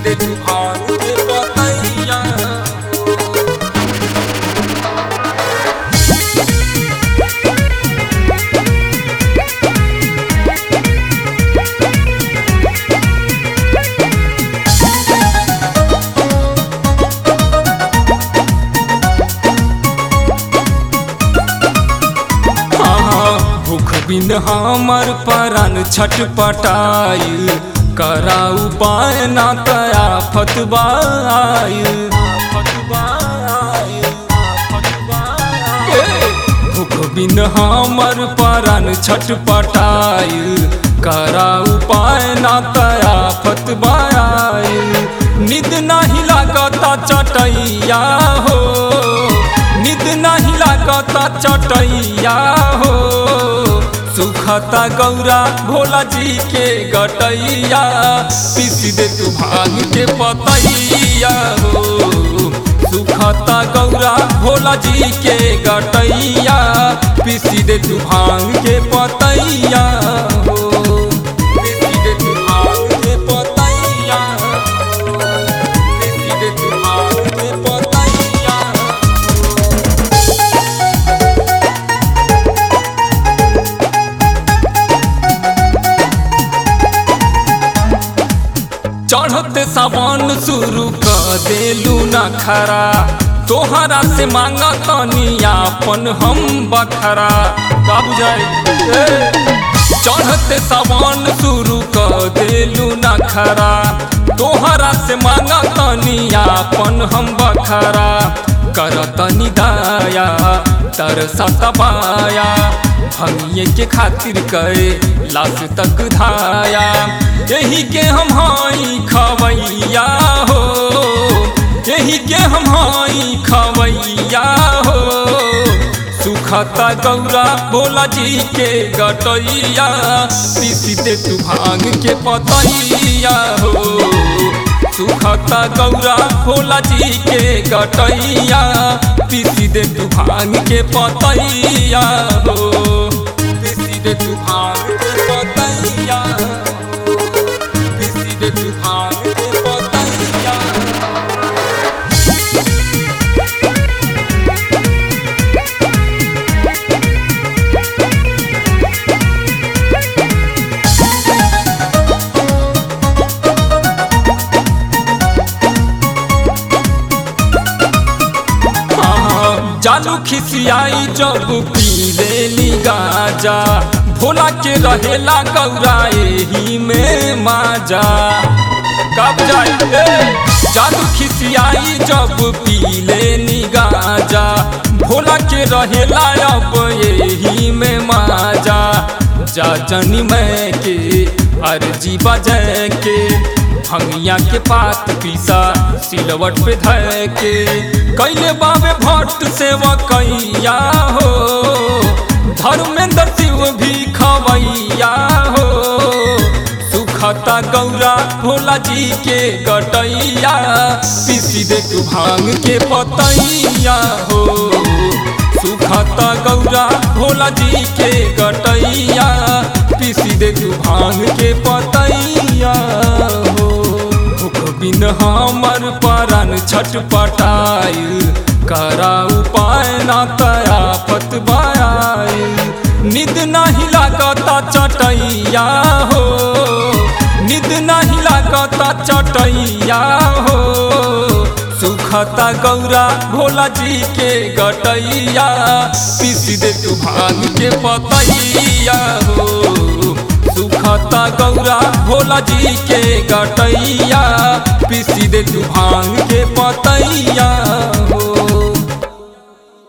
दे तू भांग के पतैया हाँ, भूख बिन हमर परान छटपटाइल कराऊ पाए ना तया फतवाइल भूख बिन हमर परान छटपटाइल कराऊ पाए ना तया फतवाइल निद नाही लागता चटैया हो निद नहीं लागता चटैया हो सुखता गौरा भोला जी के गटैया पीस दे तू भांग के पतैया हो सुखता गौरा भोला जी के गटैया पीस दे तू भांग के पतैया हो पीस दे तू भांग के पतैया हो पीस दे तू भांग के पतैया चढ़ते सावन शुरू कर देलू न खरा तोहरा से मांगा तनी आपन हम बखरा का बुझाई ए, चढ़ते सावन शुरू कर देलू न खरा तोहरा से मांगा तनी आपन हम बखरा कर तनी दाया तर सतबाया भंगिए के खातिर कहे लाश तक धाया यही के हम हाई खवैया हो यही के हम हाई खवैया हो सुखता गौरा भोला जी के गटैया पीस दे तू भांग के पतैया हो सुखता गौरा भोला जी के गटैया पीस दे तू भांग के पतैया हो पीस दे तू भांग के पतैया हो पीस दे तू भांग के पतैया हाँ, जालू खिसियाई जब पी लेली गाजा भोला के रहेला गौरा एही में माजा कब जाई ए, जालू खिसियाई जब पी लेनी गाजा भोला के रहेला अब एही में माजा जा जनी मैं के अर्जी बजे के भंगिया के पात पीसा सिलवट पे धय के कैले बाबे भट्ट सेवा कैया हो धर्मेंद्र शिव भी खवैया हो सुखता गौरा भोला जी के गटैया पीसी दे तू भांग के पतैया हो सुखता गौरा भोला जी के गटैया पीसी दे तू भांग के पतैया हो भूख बिन हमर परान छटपटाइल करा उपाय ना तया फतवाइल निद नहीं लागता चटैया हो निद नहीं लागता चटैया हो सुखता गौरा भोला जी के गटैया पीस दे तू भांग के पतैया हो सुखता गौरा भोला जी के गटैया पीस दे तू भांग के पतैया